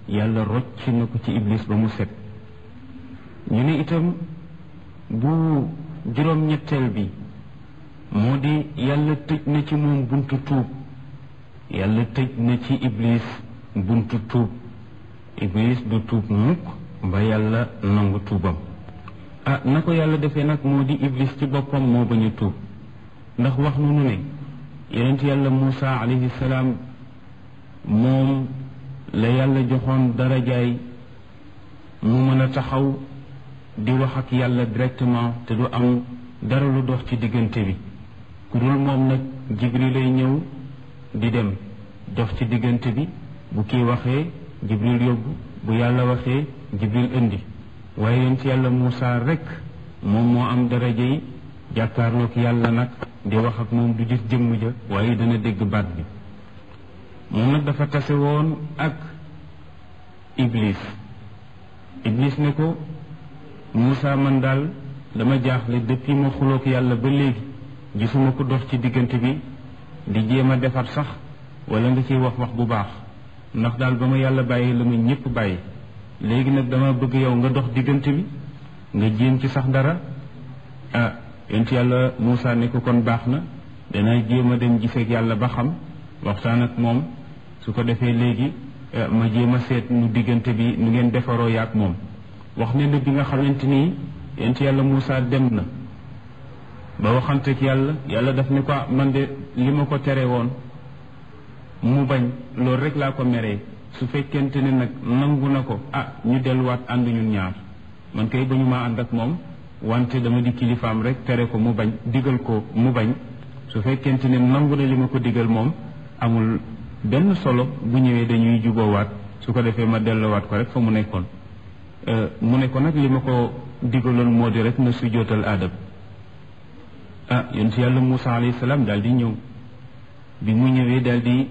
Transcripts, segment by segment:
yàlla rocc na ko ci iblis ba mu set ñu ne itam bu juróom-ñetteel bi moo di yàlla tëj na ci moom buntu tuub yàlla tëj na ci iblis buntu tuub iblis du tuub mukk ba yàlla nangu tuubam ah na ko yàlla defee nag moo di iblis ci boppam moo bañ a tuub ndax wax nunu ne yonent yàlla Muusa alayhi salaam moom la yàlla joxoon darajaay mu mën a taxaw di wax ak yàlla directement te du am dara lu dox ci diggante bi ku dul moom nag jibril lay ñëw di dem dox ci diggante bi bu kii waxee jibril yóbbu bu yàlla waxee jibril indi waaye yonent yàlla Muusa rekk moom moo am daraja yi jàkkaarloog yàlla nag di wax ak moom du gis jëmm ja waaye dana dégg baat bi moom nag dafa tase woon ak iblis iblis ne ko Moussa man daal dama jaaxle depuis ma xuloog yàlla ba léegi gisuma ko dox ci diggante bi di jéem a defar sax wala nga ciy wax wax bu baax ndax daal ba ma yàlla bàyyi la ma ñëpp bàyyi léegi nag dama bëgg yow nga dox diggante bi nga jéem ci sax dara ah yonent yàlla Moussa ne ko kon baax na dana jéem a dem giseeg yàlla ba xam waxtaan ak moom su ko defee léegi ma jéem a seet nu diggante bi nu ngeen defaroo yaak moom wax ne na bi nga xamante ni yonent yàlla Moussa dem na ba waxanteeg yàlla yàlla daf ne ko man de li ma ko tere woon mu bañ loolu rek laa ko meree su fekkente ne nag nangu na ko ah ñu delluwaat ànd ñun ñaar man kay ba ñu maa ànd ak moom wante dama di kilifaam rek tere ko mu bañ digal ko mu bañ su fekkente ne nangu na li ma ko digal moom amul benn solo bu ñëwee dañuy juboowaat su ko defee ma delluwaat ko rek fa mu nekkoon mu ne ko nag li ma ko digaloon moo di rek na sujjootal aadam ah yonent yàlla Moussa alayhi salaam daal di ñëw bi mu ñëwee daal di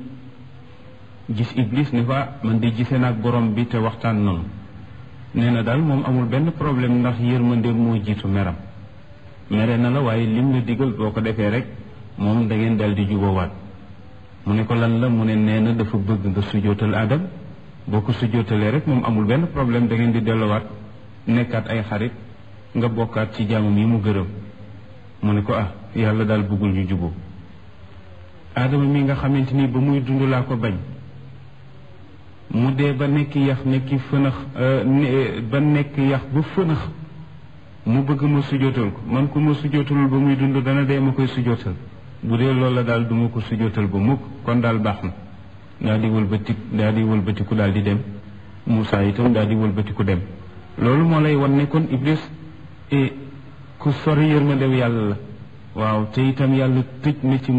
gis iblis ne fa man di gisee naag borom bi te waxtaan noonu nee na daal moom amul benn problème ndax yërmande moo jiitu meram mere na la waaye lim la digal boo ko defee rek moom da ngeen daal di juboowaat mu ne ko lan la mu ne nee na dafa bëgg nga sujjootal aadam boo ko sujjootalee rek moom amul benn problème da ngeen di delluwaat nekkaat ay xarit nga bokkaat ci jaamam yi mu gërëm mu ne ko ah yàlla daal bëggul ñu juboo aadama mi nga xamante ni ba muy dund laa ko bañ mu dee ba nekk yax nekki fënax ba nekk yax ba fënax mu bëgg ma sujjootal ko man ku ma sujjootalul ba muy dund dana dee ma koy sujjootal bu dee loolu la daal duma ko sujjootal ba mukk kon daal baax na daal di wëlbati daal di wëlbatiku daal di dem Moussa itam daal di wëlbatiku dem loolu moo lay wan ne kon Iblis ku sori yërmandew yàlla la waaw te itam yàlla tëj na ci